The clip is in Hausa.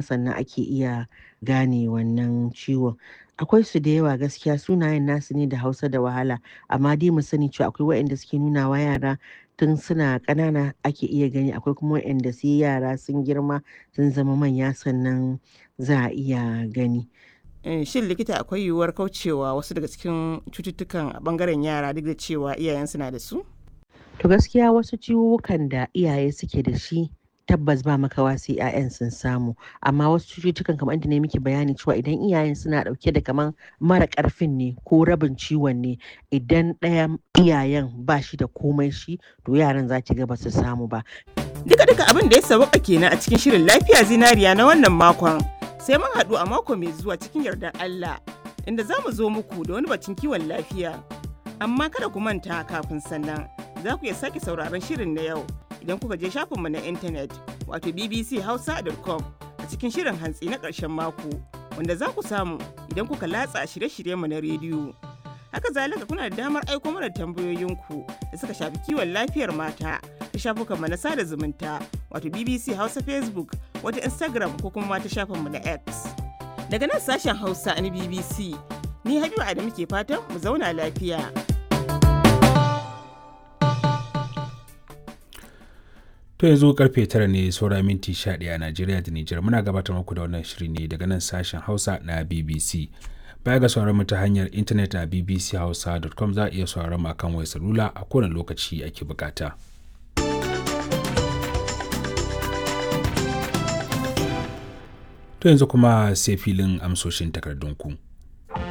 sannan ake iya gane wannan ciwon. Akwai su da yawa gaskiya sunayen nasu ne da Hausa da wahala amma dai mu sani cewa akwai waɗanda suke nuna wa yara tun suna ƙanana ake iya gani akwai kuma waɗanda sai yara sun girma sun zama manya sannan za a iya gani. Eh, Shin likita akwai yiwuwar kaucewa wasu daga cikin cututtukan a ɓangaren yara duk da cewa iyayensu na da su? To gaskiya wasu ciwuwwukan da iyaye suke da shi tabbas ba makawa sai 'ya'yan sun samu amma wasu cututtukan kamar inda na miki bayani cewa idan iyayen suna dauke da kaman mara karfin ne ko rabin ciwon ne idan ɗayan iyayen ba shi da komai shi to yaran za ki ga ba su samu ba Duka duka abin da ya sauka kenan a cikin shirin lafiya zinariya na wannan makon. Sai mun haɗu a mako mai zuwa cikin yardar Allah inda za mu zo muku da wani batun kiwon lafiya. Amma kada ku manta kafin sannan za ku iya sake sauraron shirin na yau idan kuka je shafinmu na intanet wato bbchausa.com a cikin shirin hantsi na ƙarshen mako wanda za ku samu idan kuka latsa shirye-shiryenmu na rediyo. Haka zalika kuna da damar aiko mana tambayoyinku da suka shafi kiwon lafiyar mata ta shafukanmu na sada zumunta wato BBC Hausa Facebook wata Instagram ko kuma ta shafinmu na X. Daga nan sashen Hausa na BBC ni Habibu Adamu ke fatan mu zauna lafiya. To yanzu karfe tara ne saura minti 11 a Najeriya da Nijar muna gabatar muku da wannan shiri ne daga nan sashen Hausa na BBC. Baya ga sauran mu ta hanyar intanet a bbchausa.com za a iya sauran mu akan wayar salula a kowane lokaci ake bukata. To yanzu kuma sai filin amsoshin takardunku.